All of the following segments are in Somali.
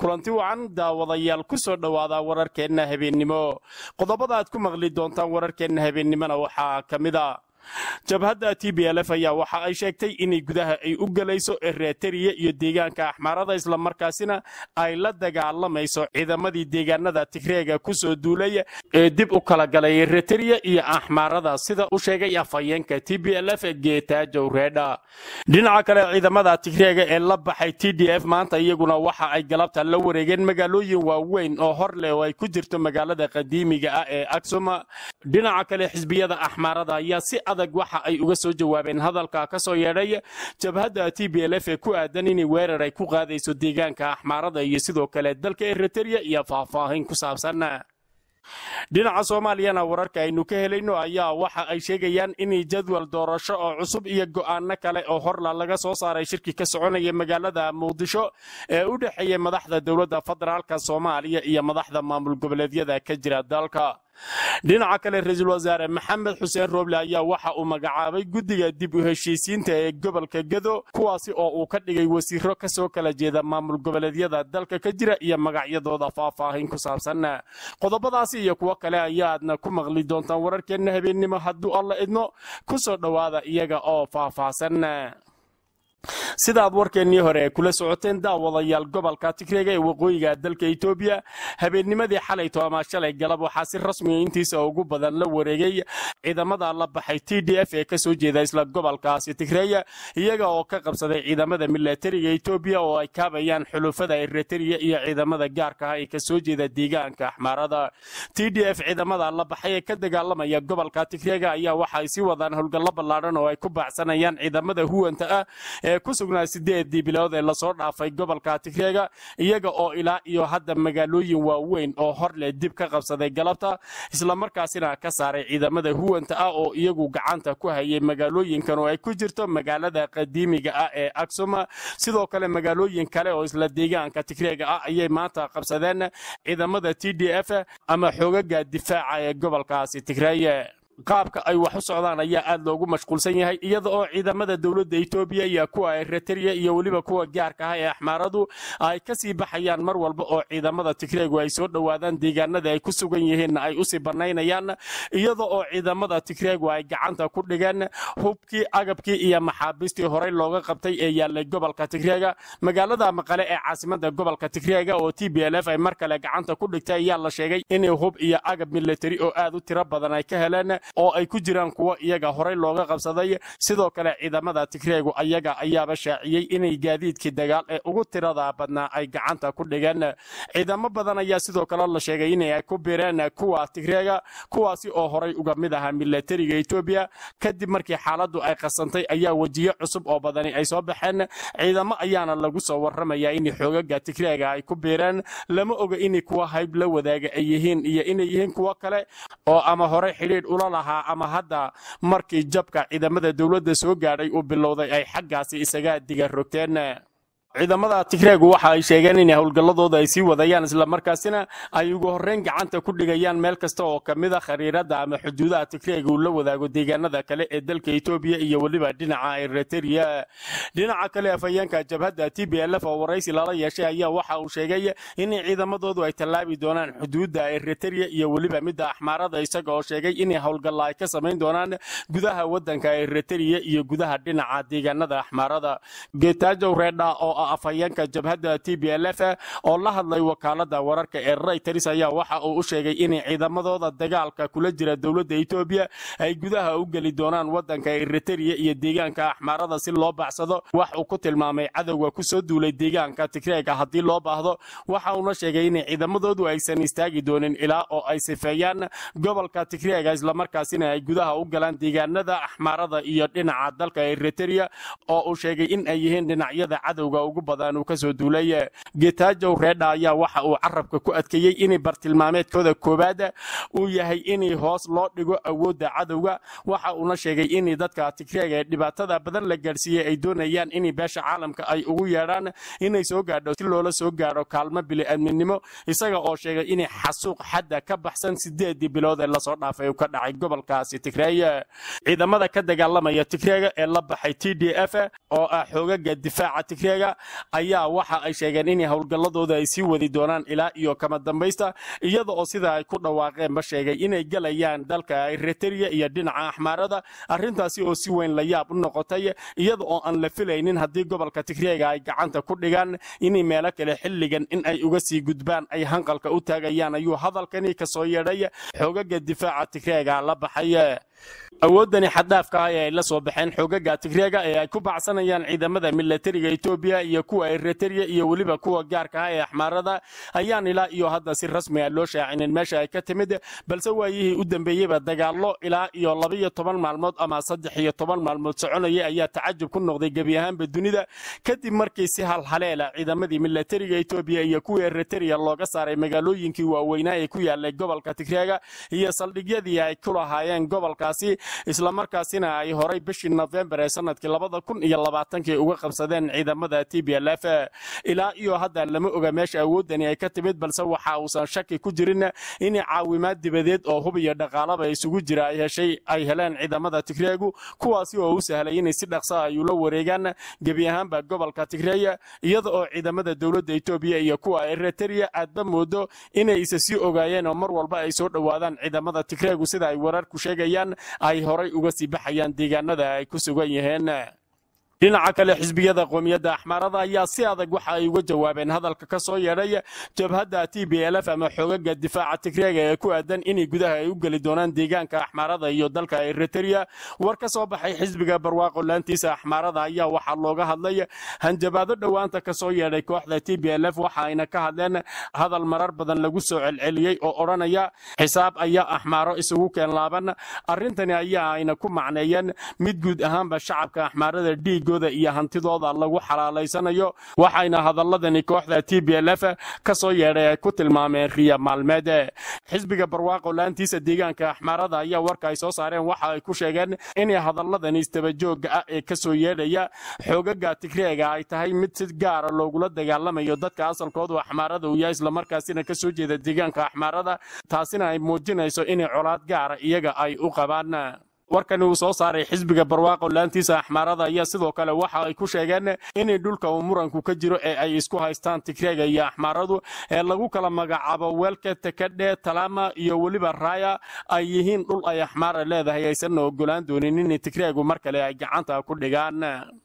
kulanti wacan daawadayaal ku soo dhowaada wararkeenna habeennimo qodobada aad ku maqli doontaan wararkeenna habeennimona waxaa ka mid a jabhadda t b l f ayaa waxa ay sheegtay inay gudaha ay u gelayso ereteriya iyo deegaanka axmaarada islamarkaasina ay la dagaalamayso ciidamadii deegaanada tigreega kusoo duulay ee dib u kala galay ereteriya iyo axmaarada sida u sheegay afhayeenka t b l f geetaajow reedha dhinaca kale ciidamada tigreega ee la baxay t d f maanta iyaguna waxa ay galabta la wareegeen magaalooyin waaweyn oo hor leh oo ay ku jirto magaalada qadiimiga ah ee aksuma dhinaca kale xisbiyada axmaarada ayaa si adag waxa ay uga soo jawaabeen hadalka ka soo yeedhay jabhadda t b l f ee ku aadan inay weerar ay ku qaadayso deegaanka axmaarada iyo sidoo kale dalka ereteriya iyo faahfaahin ku saabsan dhinaca soomaaliyana wararka aynu ka helayno ayaa waxa ay sheegayaan inay jadwal doorasho oo cusub iyo go'aano kale oo horla laga soo saaray shirki ka soconaya magaalada muqdisho ee u dhexeeya madaxda dowladda federaalka soomaaliya iyo madaxda maamul goboleedyada ka jira dalka dhinaca kale ra-iisul wasaare maxamed xuseen rooble ayaa waxa uu magacaabay guddiga dib u heshiisiinta ee gobolka gedo kuwaasi oo uu ka dhigay wasiiro kasoo kala jeeda maamul goboleedyada dalka ka jira iyo magacyadooda faahfaahin ku saabsan qodobadaasi iyo kuwo kale ayaadna ku maqli doontaan wararkeenna habeennimo hadduu alla idmo ku soo dhowaada iyaga oo faahfaahsan sidaad warkeennii hore kula socoteen daawadayaal gobolka tigreega ee waqooyiga dalka etoobiya habeennimadii xalayto ama shalay galab waxaa si rasmiga intiisa ugu badan la wareegay ciidamada la baxay t d f ee kasoo jeeda isla gobolkaasi tigreeya iyaga oo ka qabsaday ciidamada milatariga etoobiya oo ay kaabayaan xulufada ereteriya iyo ciidamada gaarka ah ee kasoo jeeda deegaanka axmaarada t d f ciidamada la baxay ee ka dagaalamaya gobolka tigreega ayaa waxa ay sii wadaan howlgallo ballaadhan oo ay ku baacsanayaan ciidamada huwanta ah ee ku sugnaa sideedii bilood ee lasoo dhaafay gobolka tigreega iyaga oo ilaa iyo hadda magaalooyin waaweyn oo hor leh dib ka qabsaday galabta islamarkaasina ka saaray ciidamada huwanta ah oo iyagu gacanta ku hayay magaalooyinkan oo ay ku jirto magaalada qadiimiga ah ee aksuma sidoo kale magaalooyin kale oo isla deegaanka tigreega ah ayay maanta qabsadeen ciidamada t d f ama xoogaga difaaca ee gobolkaasi tigreeye qaabka ay wax u socdaan ayaa aad loogu mashquulsan yahay iyada oo ciidamada dowladda etoobiya iyo kuwa ereteriya iyo weliba kuwa gaarka ah ee axmaaradu ay kasii baxayaan mar walba oo ciidamada tigreegu ay soo dhowaadaan deegaanada ay ku sugan yihiinna ay usii banaynayaan iyada oo ciidamada tigreegu ay gacanta ku dhigeen hubkii agabkii iyo maxaabiistii horey looga qabtay ee yaalay gobolka tigreega magaalada maqale ee caasimada gobolka tigreega oo t b l f ay mar kale gacanta ku dhigtay ayaa la sheegay inay hub iyo agab militari oo aad u tiro badan ay ka heleen oo ay ku jiraan kuwo iyaga horey looga qabsaday sidoo kale ciidamada tigreegu ayaga ayaaba shaaciyey inay gaadiidkii dagaal ee ugu tirada badnaa ay gacanta ku dhigeen ciidamo badan ayaa sidoo kale la sheegay inay ku bireen kuwa tigreega kuwaasi oo horey uga mid ahaa milatariga etoobiya kadib markii xaaladdu ay qasantay ayaa wejiyo cusub oo badani ay soo baxeen ciidamo ayaana lagu soo warramayaa in xoogaga tigreega ay ku biireen lama oga inay kuwa hayb la wadaaga ay yihiin iyo inay yihiin kuwo kale oo ama horey xidhiidh ula lahaa ama hadda markii jabka ciidamada dowladda soo gaadhay uu bilowday ay xaggaasi isaga diga rogteen ciidamada tigreegu waxa ay sheegeen in howlgalladooda ay sii wadayaan islamarkaasina ay ugu horreyn gacanta ku dhigayaan meel kasta oo ka mid a khariirada ama xuduudaha tigreega uu la wadaago deegaanada kale ee dalka etoobiya iyo weliba dhinaca ereteriya dhinaca kale afhayeenka jabhadda t b l f oo waraysi lala yeeshay ayaa waxa uu sheegay in ciidamadoodu ay tallaabi doonaan xuduudda ereteriya iyo weliba midda axmaarada isaga oo sheegay in howlgalla ay ka samayn doonaan gudaha wadanka ereteriya iyo gudaha dhinaca deegaanada axmaarada geetaajow reedha oo afhayeenka jabhadda t b l f oo la hadlay wakaalada wararka ee rayters ayaa waxa uu u sheegay inay ciidamadooda dagaalka kula jira dowladda etoobiya ay gudaha u geli doonaan wadanka ereteriya iyo deegaanka axmaarada si loo baxsado wax uu ku tilmaamay cadowga kusoo duulay deegaanka tigreega haddii loo baahdo waxa uuna sheegay inay ciidamadoodu aysan istaagi doonin ilaa oo ay sifeeyaan gobolka tigreega islamarkaasina ay gudaha u galaan deegaanada axmaarada iyo dhinaca dalka ereteriya oo uu sheegay in ay yihiin dhinacyada cadowga ugu badan uu kasoo duulay getaajow reedha ayaa waxa uu carabka ku adkeeyey inay bartilmaameedkooda koowaad uu yahay inay hoos loo dhigo awoodda cadowga waxa uuna sheegay in dadka tigreega ee dhibaatada badan la gaadhsiiyey ay doonayaan in beesha caalamka ay ugu yeedhaan inay soo gaadho si loola soo gaadho kaalmo bili-aadminimo isaga oo sheegay inay xasuuq xadda ka baxsan sideedii bilood ee lasoo dhaafay uu ka dhacay gobolkaasi tigreey ciidamada ka dagaalamaya tigreega ee la baxay t d f oo ah xoogaga difaaca tigreega ayaa waxa ay sheegeen in howlgalladooda ay sii wadi doonaan ilaa iyo kama dambaysta iyada oo sida ay ku dhawaaqeenba sheegay inay gelayaan dalka eritrea iyo dhinaca axmaarada arrintaasi oo si weyn la yaab u noqotay iyada oo aan la filaynin haddii gobolka tigreega ay gacanta ku dhigaan in meelo kale xilligan in ay uga sii gudbaan ay hanqalka u taagayaan ayuu hadalkani kasoo yeedhay xoogaga difaaca tigreega la baxay awoodani xaddaafka ah ee ay la soo baxeen xoogaga tigreega ee ay ku bacsanayaan ciidamada milatariga etoobiya iyo kuwa eritrea iyo weliba kuwa gaarka ah ee axmaarada ayaan ilaa iyo hadda si rasmi ah loo shaacinin meesha ay ka timid balse waayihii u dambeeyeyba dagaallo ilaa iyo labaiyo toban maalmood ama saddex iyo toban maalmood soconaya ayaa tacajub ku noqday gebi ahaanba dunida kadib markii si halhaleela ciidamadii milatariga etoobiya iyo kuwa eritrea looga saaray magaalooyinkii waaweynaa ee ku yaalay gobolka tigreega iyo saldhigyadii ay ku lahaayeen gobolkaasi islamarkaasina ay horay bishii nofembar ee sanadkii labada kun iyo labaatankii uga qabsadeen ciidamada t b l f ilaa iyo hadda lama oga meesha awoodani ay ka timid balse waxa uusan shaki ku jirin in caawimaad dibadeed oo hub iyo dhaqaalaba isugu jira ay heshay ay heleen ciidamada tigreegu kuwaasi oo u sahlay inay si dhaqsa ay ula wareegaan gebi ahaanba gobolka tigreeya iyada oo ciidamada dowladda etoobiya iyo kuwa eritrea aadba moodo inay isa sii ogaayeen oo mar walba ay soo dhowaadaan ciidamada tigreegu sida ay wararku sheegayaan ay horay uga sii baxayaan deegaanada ay ku sugan yihiin dhinaca kale xisbiyada qoomiyadda axmaarada ayaa si adag waxa ay uga jawaabeen hadalka ka soo yeedhay jabhadda t b l f ama xoogaga difaaca tigreega ee ku aadan inay gudaha ay u geli doonaan deegaanka axmaarada iyo dalka eritrea war ka soo baxay xisbiga barwaaqo laantiisa axmaarada ayaa waxaa looga hadlay hanjabaado dhowaanta ka soo yeedhay kooxda t b l f waxa ayna ka hadleen hadal marar badan lagu soo celceliyey oo odhanaya xisaab ayaa axmaaro isugu keen laaban arrintani ayaa ayna ku macneeyeen mid guud ahaanba shacabka axmaarada dhiig iyo hantidooda lagu xalaalaysanayo waxayna hadaladani kooxda t b l f ka soo yeedhay ay ku tilmaameen riya maalmeed xisbiga barwaaqo laantiisa deegaanka axmaarada ayaa warka ay soo saareen waxa ay ku sheegeen inay hadaladani istabajooga ah ee kasoo yeedhaya xoogaga tigreega ay tahay mid si gaara loogula dagaalamayo dadka asalkoodu axmaarada uu yahay islamarkaasina kasoo jeeda deegaanka axmaarada taasina ay muujinayso inay colaad gaara iyaga ay u qabaan warkani uu soo saaray xisbiga barwaaqo laantiisa axmaarada ayaa sidoo kale waxa ay ku sheegeen inay dhulka uu muranku ka jiro ee ay isku haystaan tigreega iyo axmaaradu ee lagu kala magacaabo weelka tekadhe talama iyo weliba raaya ay yihiin dhul ay axmaara leedahay aysanna ogolaan doonin in tigreegu mar kale ay gacanta ku dhigaan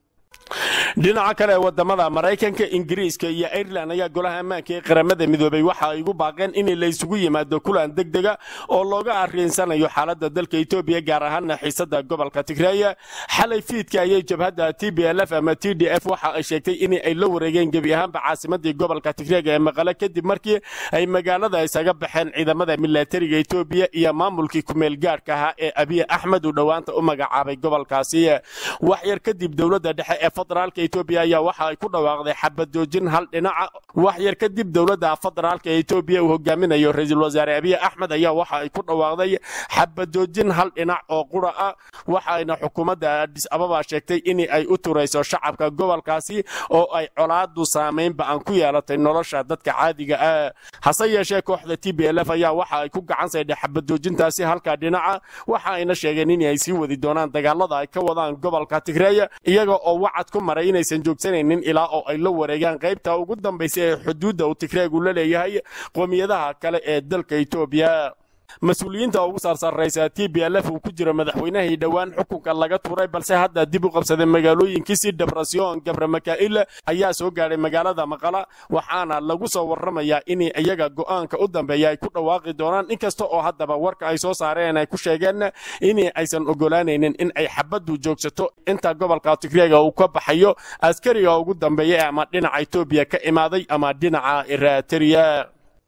dhinaca kale wadamada maraykanka ingiriiska iyo ireland ayaa golaha ammaanka ee qaramada midoobay waxa ay ugu baaqeen in la isugu yimaado kulan degdega oo looga arriinsanayo xaalada dalka etoobiya gaar ahaana xiisada gobolka tigreeya xalay fiidka ayay jabhadda t b l f ama t d f waxa ay sheegtay in ay la wareegeen gebi ahaanba caasimadii gobolka tigreega ee maqale kadib markii ay magaalada isaga baxeen ciidamada milatariga etoobiya iyo maamulkii kumeel gaadhka ahaa ee abiy axmed uu dhowaanta u magacaabay gobolkaasi waxyar kadib dowladda dhexe ee federaalka etoobiya ayaa waxa ay ku dhawaaqday xabadoojin hal dhinaca wax yar kadib dowladda federaalka etoobiya uu hogaaminayo ra-iisul wasaare abiy axmed ayaa waxa ay ku dhawaaqday xabadoojin hal dhinac oo qura ah waxayna xukuumadda adis ababa sheegtay in ay u turayso shacabka gobolkaasi oo ay colaadu saamayn ba-an ku yeelatay nolosha dadka caadiga ah hase yeeshee kooxda t b l f ayaa waxa ay ku gacan saydhay xabadoojintaasi halka dhinaca waxa ayna sheegeen in ay sii wadi doonaan dagaalada ay ka wadaan gobolka tigreeya iyaga oo wacad ku maray inaysan joogsanaynin ilaa oo ay la wareegaan qaybta ugu dambaysa ee xuduudda uu tigreegu la leeyahay qoomiyadaha kale ee dalka etoobiya mas-uuliyiinta ugu saarsarraysa t b l f uu ku jiro madaxweynahii dhowaan xukunka laga tuuray balse hadda dib u qabsaday magaalooyinkiisii debrasyon gabra makaa'il ayaa soo gaadhay magaalada maqala waxaana lagu soo warramayaa in iyaga go'aanka u dambeeya ay ku dhawaaqi doonaan inkasta oo haddaba warka ay soo saareen ay ku sheegeen in aysan ogolaanaynin in ay xabaddu joogsato inta gobolka tigreega uu ka baxayo askariga ugu dambeeya ama dhinaca etoobiya ka imaaday ama dhinaca eritrea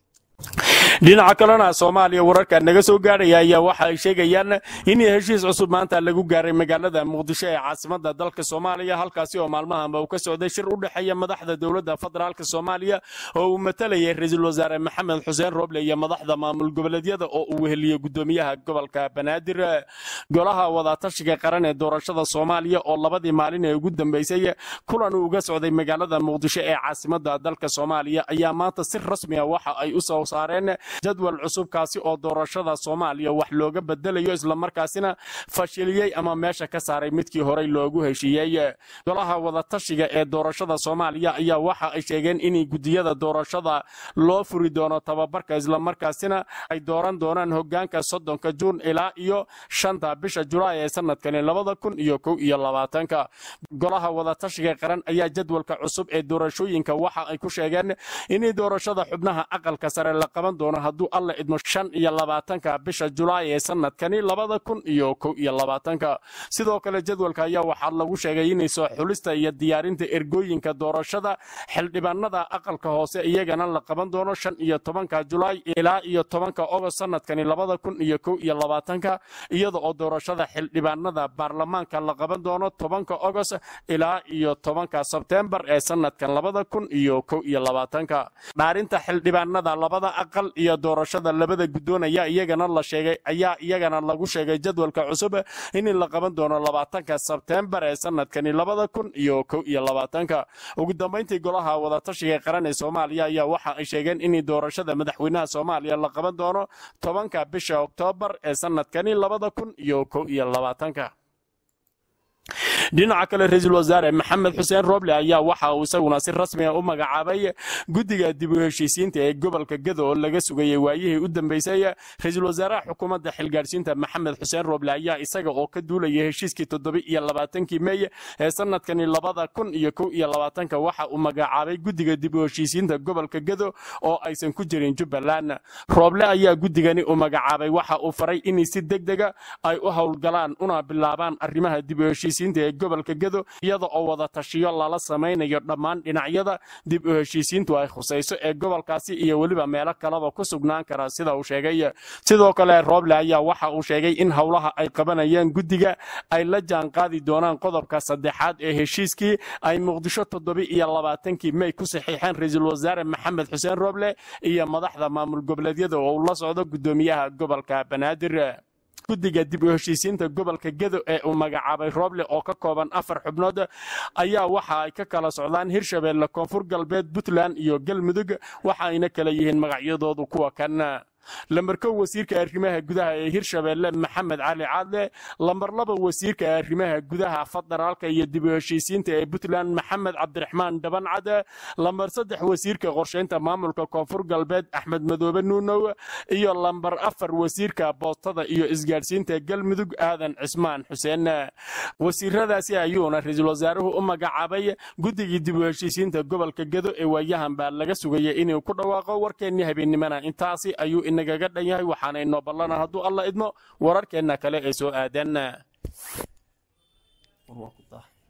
dhinaca kalena soomaaliya wararka naga soo gaadhaya ayaa waxa ay sheegayaan in heshiis cusub maanta lagu gaaray magaalada muqdisho ee caasimada dalka soomaaliya halkaasi oo maalmahanba uu ka socday shir u dhexeeya madaxda dowladda federaalka soomaaliya oo uu matalayay ra-iisul wasaare maxamed xuseen roble iyo madaxda maamul goboleedyada oo uu weheliyo gudoomiyaha gobolka banaadir golaha wadatashiga qaran ee doorashada soomaaliya oo labadii maalin ee ugu dambeysay kulan uu uga socday magaalada muqdisho ee caasimada dalka soomaaliya ayaa maanta si rasmi ah waxa ay u soo saareen jadwal cusubkaasi oo doorashada soomaaliya wax looga bedelayo islamarkaasina fashiliyey ama meesha ka saaray midkii horey loogu heshiiyey golaha wadatashiga ee doorashada soomaaliya ayaa waxa ay sheegeen in gudiyada doorashada loo furi doono tababarka islamarkaasina ay dooran doonaan hogaanka soddonka juun ilaa iyo shanta bisha julaay ee sanadkani labada kun iyo kow iyo labaatanka golaha wadatashiga qaran ayaa jadwalka cusub ee doorashooyinka waxa ay ku sheegeen in doorashada xubnaha aqalka sare la qaban doono hadduu alla idmo shan iyo labaatanka bisha julaay ee sanadkani labada kun iyo kow iyo labaatanka sidoo kale jadwalka ayaa waxaa lagu sheegay inay soo xulista iyo diyaarinta ergooyinka doorashada xildhibaanada aqalka hoose iyagana la qaban doono shan iyo tobanka julaay ilaa iyo tobanka ogost sanadkani labada kun iyo kow iyo labaatanka iyada oo doorashada xildhibaanada baarlamaanka la qaban doono tobanka ogost ilaa iyo tobanka sebtembar ee sanadkan labada kun iyo kow iyo labaatanka dhaarinta xildhibaanada labada aqal iyo doorashada labada guddoon ayaa iyagana la sheegay ayaa iyagana lagu sheegay jadwalka cusub in la qaban doono labaatanka sebtembar ee sanadkani labada kun iyo kow iyo labaatanka ugu dambayntii golaha wadatashiga qaran ee soomaaliya ayaa waxa ay sheegeen in doorashada madaxweynaha soomaaliya la qaban doono tobanka bisha oktoobar ee sanadkani labada kun iyo kow iyo labaatanka dhinaca kale ra-iisul wasaare maxamed xuseen roble ayaa waxa uu isaguna si rasmiga u magacaabay guddiga dib u heshiisiinta ee gobolka gado oo laga sugayay waayihii u dambeysay ra-iisul wasaaraha xukuumadda xilgaadhsiinta maxamed xuseen roble ayaa isaga oo ka duulaya heshiiskii toddoba iyo labaatankii meey ee sanadkani labada kun iyo kow iyo labaatanka waxa uu magacaabay guddiga dib u heshiisiinta gobolka gado oo aysan ku jirin jubbaland roble ayaa guddigani u magacaabay waxa uu faray in si degdega ay u howlgalaan una bilaabaan arrimaha dib u heshiisiinta ee gobolka gado iyada oo wada tashiyo lala samaynayo dhammaan dhinacyada dib u heshiisiintu ay khusayso ee gobolkaasi iyo weliba meelo kaleba ku sugnaan kara sida uu sheegay sidoo kale roble ayaa waxa uu sheegay in howlaha ay qabanayaan guddiga ay la jaan qaadi doonaan qodobka saddexaad ee heshiiskii ay muqdisho toddoba iyo labaatankii mey ku saxiixeen ra-iisul wasaare maxamed xuseen roble iyo madaxda maamul goboleedyada oo uu la socdo guddoomiyaha gobolka banaadir guddiga dib u heshiisiinta gobolka gedo ee uu magacaabay roble oo ka kooban afar xubnood ayaa waxa ay ka kala socdaan hirshabeelle koonfur galbeed puntland iyo galmudug waxa ayna kala yihiin magacyadoodu kuwa kan lambarkow wasiirka arrimaha gudaha ee hirshabeelle maxamed cali caadle lambar laba wasiirka arrimaha gudaha federaalka iyo dib u heshiisiinta ee puntland maxamed cabdiraxmaan dhabancad lambar saddex wasiirka qorshaynta maamulka koonfur galbeed axmed madoobe nuunow iyo lambar afar wasiirka boostada iyo isgaadhsiinta galmudug aadan cismaan xuseen wasiiradaasi ayuuna ra-iisul wasaaruhu u magacaabay guddigii dib u heshiisiinta gobolka gedo ee waayahan baa laga sugaya inuu ku dhawaaqo warkeennii habeennimana intaasi ayuu inagaga dhan yahay waxaana inoo ballana hadduu alla idmo wararkeenna kale ee soo aadan